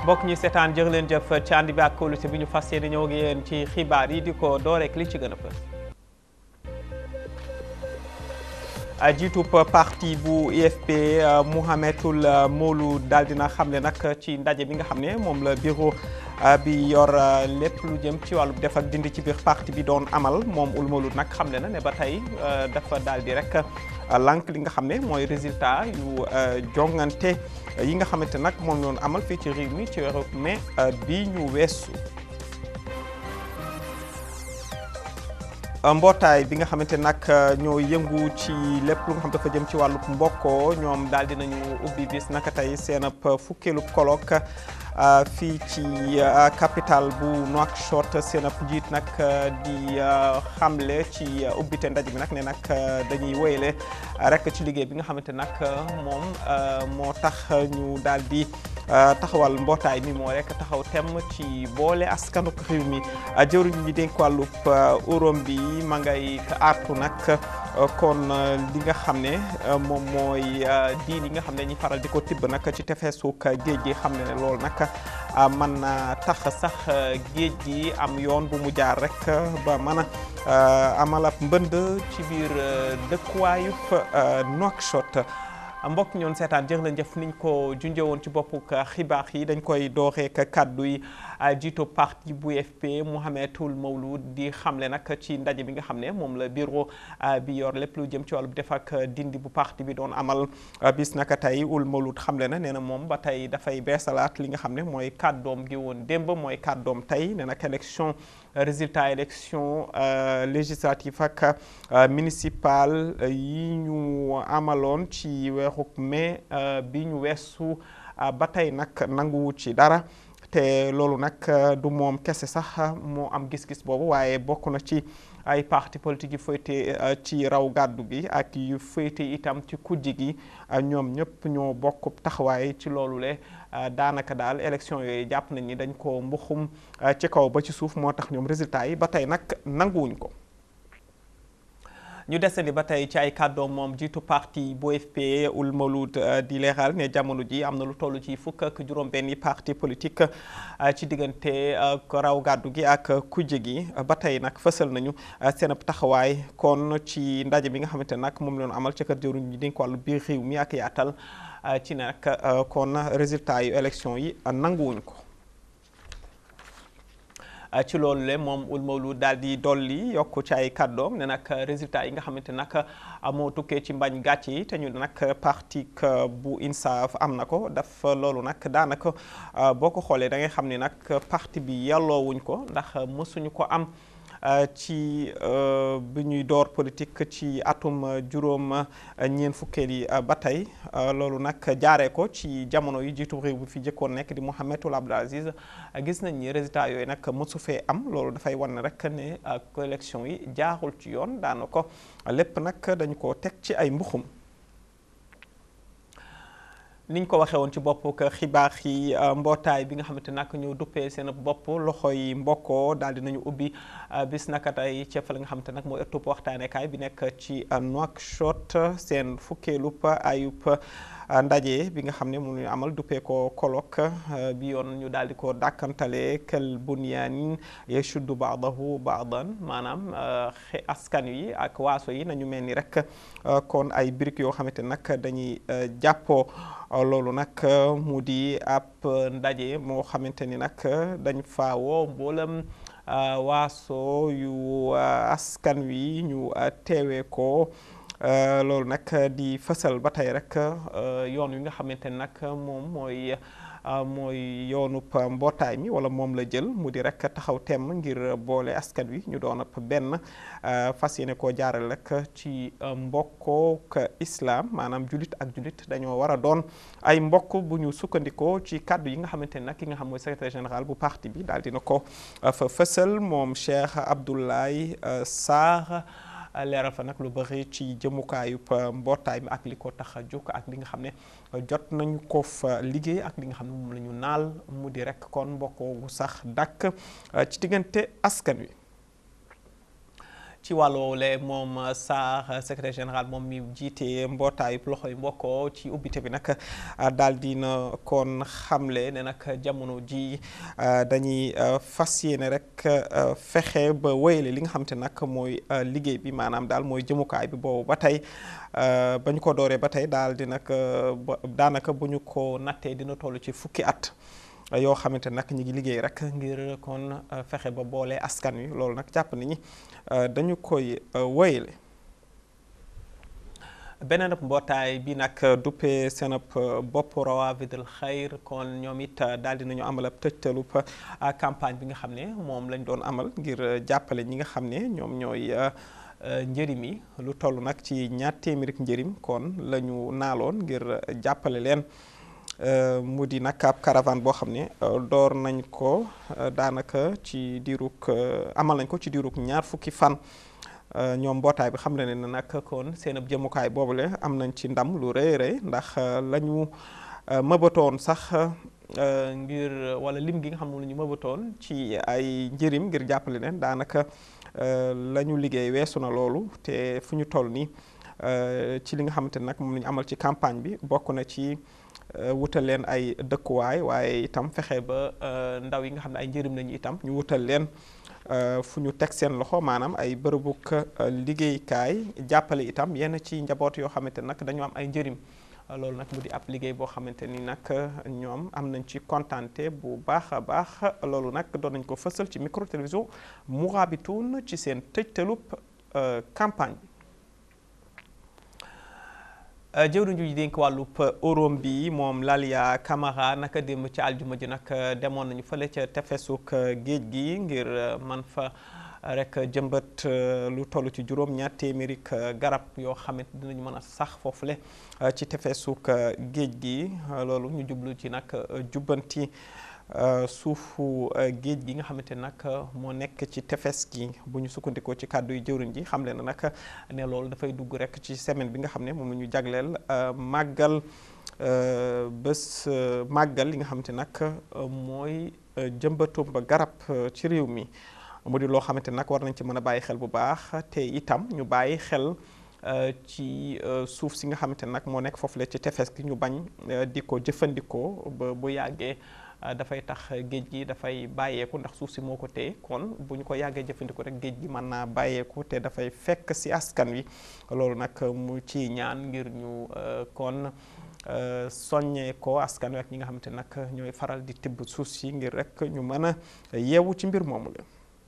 mbokk ñi seetaan jërë leen jëf ci ànd bi ak kóolute bi ñu fas yéene ñëw ak yéen ci xibaar yi di ko door rek li ci gën a fës jiitub parti bu IFP Mouhamedoul Moulou daal dina xamle nag ci ndaje bi nga xam ne moom la bureau bi yor lépp lu jëm ci wàllu def ak dindi ci biir parti bi doon amal moom Ould Moulou nag xamle na ne ba tey dafa daal di rek lànk li nga xam ne mooy résultat yu jongante yi nga xamante nag moom ñoon amal fii ci réew mi ci weeru mai bi ñu weesu mbootaay bi nga xamante nag ñoo yëngu ci lépp lu nga xam dafa jëm ci wàllu mbokkoo ñoom daal dinañu ubbi bis naka tey seen ab fukkeelu colloque fii ci capitale bu Nouakchott seen ab njiit nag di xamle ci ubbite ndaje bi nag ne nag dañuy woyale rek ci liggéey bi nga xamante nag moom moo tax ñu daal di taxawal mbootaay mi moo rek taxaw tem ci boole askanuk réew mi jëwriñ ñi dénk wàllub uróom bi ma ngay artu nag kon li nga xam ne moom mooy diin yi nga xam ne ñi faral di ko tibb nag ci tefesuk géej gi xam ne ne loolu nag mën na tax sax géej gi am yoon bu mu jaar rek ba mën a amal ab mbënd ci biir dëkkuwaayub Nouakchott mbokk ñoon seetaan jërë leen jëf niñ ko junjëwoon ci boppu xibaar yi dañ koy dooreek kàddu yi jiito parti bu UFP Mouhamedoul Moulou di xamle nag ci ndaje bi nga xam ne moom la bureau bi yor lépp lu jëm ci wàllu def ak dindi bu parti bi doon amal bis naka tey Ould Moulou xamle na nee na moom ba tey dafay beesalaat li nga xam ne mooy kàddoom gi woon démb mooy kàddoom tey nee nag élection résultat élection législative ak municipal yi ñu amaloon ci weeru mai bi ñu weesu ba tey nag nanguwu ci dara te loolu nag du moom kese sax moo am gis-gis boobu waaye bokk na ci ay parti politique yu féete ci raw gàddu gi ak yu féete itam ci kujji gi ñoom ñëpp ñoo bokk taxawaay ci loolu le daanaka daal élection yooyu jàpp nañ ni dañ ko mbuxum ci kaw ba ci suuf moo tax ñoom résultat yi ba tey nag nanguwuñ ko ñu desandi ba tey ci ay kàddoom moom jiitu parti bu UFP Ould Moulou di leeral ne jamono ji am na lu toll ci fukk ak juróom-benni parti politique ci diggante raw gàddu gi ak kujje gi ba tey nag fësal nañu seen ab taxawaay kon ci ndaje bi nga xamante nag moom la ñu amal ca kër jëwriñ ñi dénk wàllu biir réew mi ak yaatal ci nag kon résultat yu élection yi nanguwuñ ko. ci loolu le moom Ould Moulou daal di dolli yokk ci ay kàddoom ne nag résultat yi nga xamante nag moo tukkee ci mbañ gàcce yi te ñu nag parti bu INSAF am na ko daf loolu nag daanaka boo ko xoolee da ngay xam ni nag parti bi yelloowuñ ko ndax mësuñu ko am ci bi ñuy door politique ci atum juróom ñeen fukkeel yi ba tey loolu nag jaaree ko ci jamono yi jiitu réew bi fi jëkkoon nekk di Mouhamedoul Abdel Aziz gis nañ ni résultat yooyu nag mësu fee am loolu dafay wan rek ne élection yi jaarul ci yoon daana ko lépp nag dañu ko teg ci ay mbuxum niñ ko waxee woon ci bopp xibaar yi mbootaay bi nga xamante nag ñoo duppee seen bopp loxoy mbokkoo daal dinañu ubbi bis naka tey ca fa la nga xamante nag mooy ëttub waxtaanekaay bi nekk ci Nouakchott seen fukkeelub ayub ndaje bi nga xam ne mu ñu amal duppee ko colloque bi yoon ñu daal di ko dàkkantale kel bunyaanin yashuddu baadahu baadan maanaam askan yi ak waaso yi nañu mel ni rek kon ay briques yoo xamante nag dañuy jàppoo loolu nag mu di ab ndaje moo xamante ni nag dañ fa woo mboolam waaso yu askan wi ñu teewee ko loolu nag di fësal ba tey rek yoon wi nga xamante ni nag moom mooy mooy yoonub mbootaay mi wala moom la jël mu di rek taxaw temm ngir boole askan wi ñu doon ab benn fas yéene koo jaaral rek ci mbokkook islam maanaam julit ak julit dañoo war a doon ay mbokk bu ñu sukkandikoo ci kàddu yi nga xamante ni nag ki nga xam mooy secrétaire général bu parti bi daal dina ko fa fësal moom Cheikh Abdoulaye Sarr leeral fa nag lu bëri ci jëmukaayub mbootaay mi ak li ko tax a jóg ak li nga xam ne jot nañu ko fa liggéey ak li nga xam ne moom la ñu naal mu di rek kon mbokkoo gu sax dàkk ci diggante askan wi ci wàlloole moom Sarr secrétaire général moom mi jiite mbootaayu loxo yi mbokkoo ci ubbite bi nag daal dina kon xamle ne nag jamono ji dañuy fas yéene rek fexe ba wéyale li nga xam te nag mooy liggéey bi maanaam daal mooy jëmukaay bi boobu ba tey ba ñu ko dooree ba tey daal di nag daanaka bu ñu ko nattee dina toll ci fukki at yoo xamante nag ñi ngi liggéey rek ngir kon fexe ba boole askan wi loolu nag jàpp nañu dañu koy wéyale beneen ab mbootaay bi nag duppee seen ab bopp rawaafidul xayr kon ñoom it daal di nañu amal ab tëjtalub campagne bi nga xam ne moom lañ doon amal ngir jàppale ñi nga xam ne ñoom ñooy njërim yi lu toll nag ci ñaar téeméeri njërim kon la ñu naaloon ngir jàppale leen mu di nag ab caravane boo xam ne door nañ ko daanaka ci diirug amal nañ ko ci diirug ñaar fukki fan ñoom mbootaay bi xam ne ne nag kon seen ab jëmukaay boobule am nañ ci ndam lu rëy rëy ndax la ñu mëbatoon sax ngir wala lim gi nga xam ne la ñu mëbatoon ci ay njërim ngir jàppale leen daanaka la ñu liggéey weesu na loolu te fu ñu toll nii ci li nga xamante ne nag moom la ñu amal ci campagne bi bokk na ci wutal leen ay dëkkuwaay waaye itam fexe ba ndaw yi nga xam ne ay njëriñ lañu itam ñu wutal leen fu ñu teg seen loxo maanaam ay bërëbuk liggéeykaay jàppale itam yenn ci njaboot yoo xamante nag dañu am ay njëriñ loolu nag mu di ab liggéey boo xamante ni nag ñoom am nañ ci kontante bu baax a baax loolu nag doon nañ ko fësal ci micro télévision Mourabitoun ci seen tëjtalub campagne bi jëwriñ ji dénk wàllub orom bi moom Lalia Camara naka démb ci aljuma ji nag demoon nañu fële ca tefesuk géej gi ngir man fa rek jëmbat lu toll ci juróom ñaar téeméeri garab yoo xamante dinañu mën a sax foofule ci tefesuk géej gi loolu ñu jublu ci nag jubbanti suufu géej gi nga xamante nag moo nekk ci tefes gi bu ñu sukkandikoo ci kàddu yu jëwriñ ji xam leen nag ne loolu dafay dugg rek ci semaine bi nga xam ne moom la ñu jagleel màggal bés màggal li nga xamante nag mooy jëmbatum ba garab ci réew mi mu di loo xamante nag war nañ ci mën a bàyyi xel bu baax te itam ñu bàyyi xel ci suuf si nga xamante nag moo nekk foofu la ci tefes gi ñu bañ di ko jëfandikoo ba bu yàggee dafay tax géej gi dafay bàyyeeku ndax suuf si moo ko téye kon bu ñu ko yàggee jëfandikoo rek géej gi mën naa bàyyeeku te dafay fekk si askan wi loolu nag mu ci ñaan ngir ñu kon soññee ko askan wi ak ñi nga xamante nag ñooy faral di tibb suuf si ngir rek ñu mën a yeewu ci mbir moomu la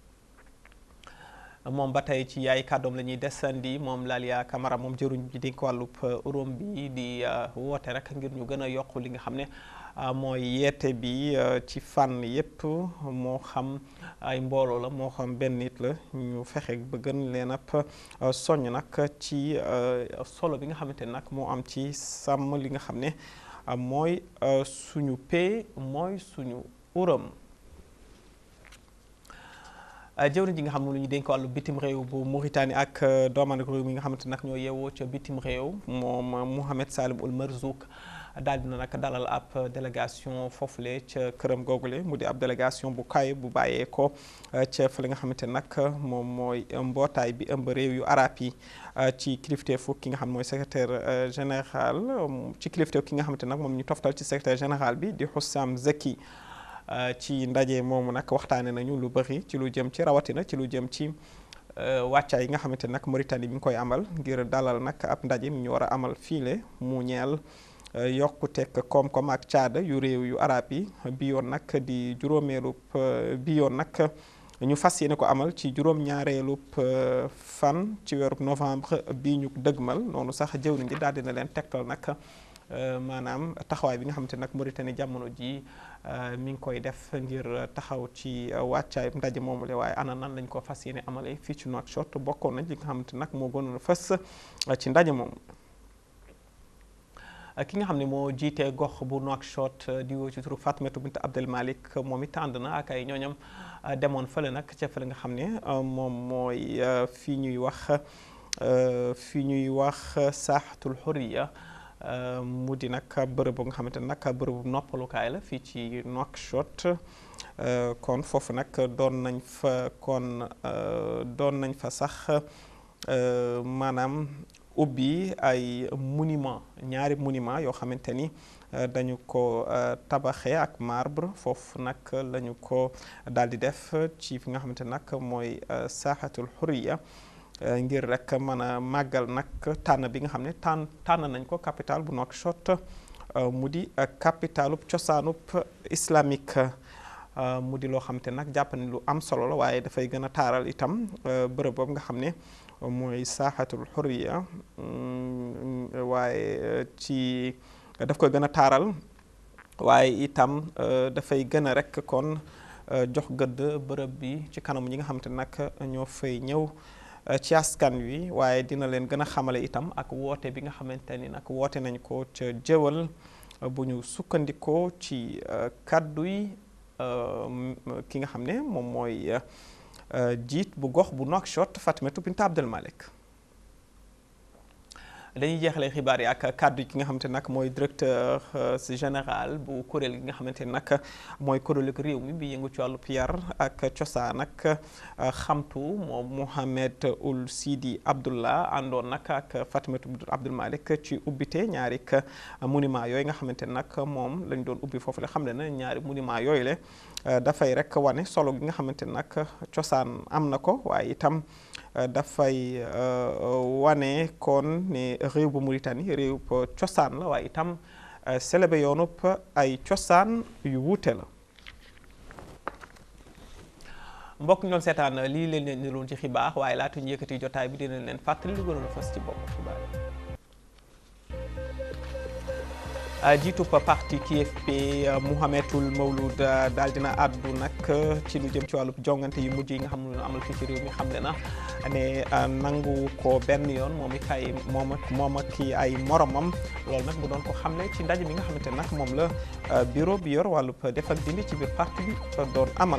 moom ba tey ci yaay kàddoom la ñuy desandi moom Lalia Camara moom jëruñ bi di ko wàllub uróom bi di woote rek ngir ñu gën a yokk li nga xam ne mooy yeete bi ci fànn yépp moo xam ay mbooloo la moo xam benn nit la ñu fexe ba gën leen ab soññ nag ci solo bi nga xamante nag moo am ci sàmm li nga xam ne mooy suñu pee mooy suñu uram jëwriñ ji nga xam ne lu ñu dénk wàllu bitim réew bu Mauritanie ak dooman réew mi nga xamante nag ñoo yeewoo ca bitim réew moom Mouhamed Salim Ould Merzouk daal dina nag dalal ab délégation foofule ca këram googule mu di ab délégation bu kaay bu bàyyee ko ca fa li nga xamante nag moom mooy mbootaay bi ëmb réew yu arab yi ci kilifteefu ki nga xam mooy secrétaire général ci kilifteefu ki nga xamante nag moom ñu toftal ci secrétaire général bi di Hussam Zeki ci ndaje moomu nag waxtaane nañu lu bëri ci lu jëm ci rawatina ci lu jëm ci wàccaay yi nga xamante nag Mauritanie mi ngi koy amal ngir dalal nag ab ndaje mi ñu war a amal fiile mu ñeel yokkuteeg koom-koom ak caada yu réew yu arab yi bi yoon nag di juróomeelub bi yoon nag ñu fas yéene ko amal ci juróom-ñaareelub fan ci weerub novembre bi ñu dëgmal noonu sax jëwriñ ji daal dina leen tegtal nag maanaam taxawaay bi nga xamante nag Mauritanie jamono ji mi ngi koy def ngir taxaw ci wàccaay ndaje moomule waaye ana nan lañ ko fas yéene amale fii ci Nouakchott bokkoon nañ li nga xamante nag moo gënoon a fës ci ndaje moomu ki nga xam ne moo jiitee gox bu Nouakchott di woo ci turu Fatmata bint Abdel Malik moom it ànd na ak ay ñooñam demoon fële nag ca fële nga xam ne moom mooy fii ñuy wax fii ñuy wax saaxatul xuriya mu di nag bërëb bu nga xamante ne nag bërëbu noppalukaay la fii ci Nouakchott kon foofu nag doon nañ fa kon doon nañ fa sax maanaam ubbi ay monument ñaari monument yoo xamante ni dañu ko tabaxee ak marbre foofu nag la ñu ko daal di def ci fi nga xamante nag mooy saaxatul xuriya ngir rek mën a màggal nag tànn bi nga xam ne tànn tànn nañ ko capital bu Nouakchott mu di capitalub cosaanub islamique mu di loo xam te nag jàpp ne lu am solo la waaye dafay gën a taaral itam bërëb boobu nga xam ne mooy saaxatul xuriya waaye ci daf koy gën a taaral waaye itam dafay gën a rek kon jox gëdd bërëb bi ci kanamu ñi nga xam te nag ñoo fay ñëw ci askan wi waaye dina leen gën a xamale itam ak woote bi nga xamante ni nag woote nañ ko ca jëwal bu ñu sukkandikoo ci kàddu yi ki nga xam ne moom mooy jiit bu gox bu Nouakchott Fatimatu Bint Abdel Malek dañuy jeexalee xibaar yi ak kàddu yi ki nga xamante nag mooy directeur général bu kuréel gi nga xamante ni nag mooy kuréelu réew mi bi yëngu ci wàllu yar ak cosaan ak xamtu moom Mohamed Ould Sidi Abdullah àndoon nag ak Fatimatu Bint Abdel Malek ci ubbite ñaari monument yooyu nga xamante nag moom lañ doon ubbi foofu la xam ne na ñaari monument yooyu le dafay rek wane solo gi nga xamante nag cosaan am na ko waaye itam dafay wane kon ne réew bu Mauritanie réew cosaan la waaye itam célébé yoonub ay cosaan yu wuute la mbokk ñu doon seetaan lii leen leen niloon ci xibaar waaye laata ñu yëkkati jotaay bi dinañ leen fàttali lu gënoon a fës ci bopp xibaar yi jiitub parti KFP Mouhamedoul Mawlud daal dina àddu nag ci lu jëm ci wàllu jongante yu mujj yi nga xam ne amal fii ci réew mi xam le na ne nangu ko benn yoon moom i kay moom ak moom ak ki ay moromam loolu nag mu doon ko xamle ci ndaje mi nga xamante nag moom la bureau bi yor wàllu def ak dindi ci biir parti bi doon amal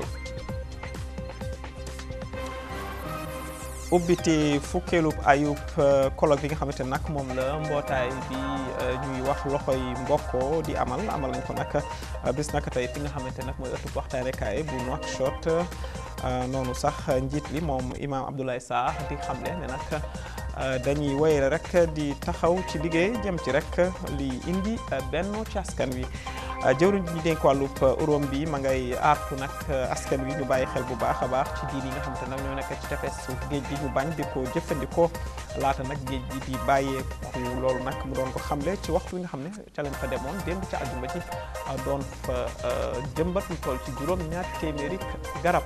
ubbiti fukkeelub ayub colloque bi nga xamante nag moom la mbootaay bi ñuy wax loxoy mbokko di amal amal nañ ko nag bis naka tey fi nga xamante nag mooy ëttub waxtaanekaay bu Nouakchott noonu sax njiit li moom imam Abdoulaye Sarr di xamle ne nag dañuy woyale rek di taxaw ci liggéey jëm ci rek li indi benn ci askan wi jëwriñ ji ñu dénk wàllub uróom bi ma ngay aartu nag askan wi ñu bàyyi xel bu baax a baax ci diir yi nga xamante nag ñoo nekk ci tefes géej gi ñu bañ di ko jëfandikoo laata nag géej gi di bàyyeeku loolu nag mu doon ko xamle ci waxtu wi nga xam ne ca lañ fa demoon démb ca àjjuma ci doon fa jëmbat lu toll ci juróom ñaar téeméeri garab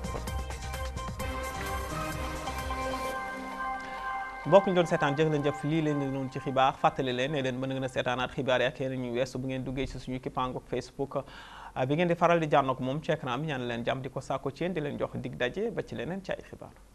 mbokk ñu doon seetaan jëf leen jëf lii leen noonu ci xibaar fàttali leen ne leen mën ngeen a seetaanaat xibaar yi ak yeneen ñu weesu bu ngeen duggee ci suñu kippaangu Facebook bi ngeen di faral di jànnoog moom ci écran bi ñaan leen jàmm di ko saako ci yéen di leen jox dig daje ba ci leneen ci ay xibaar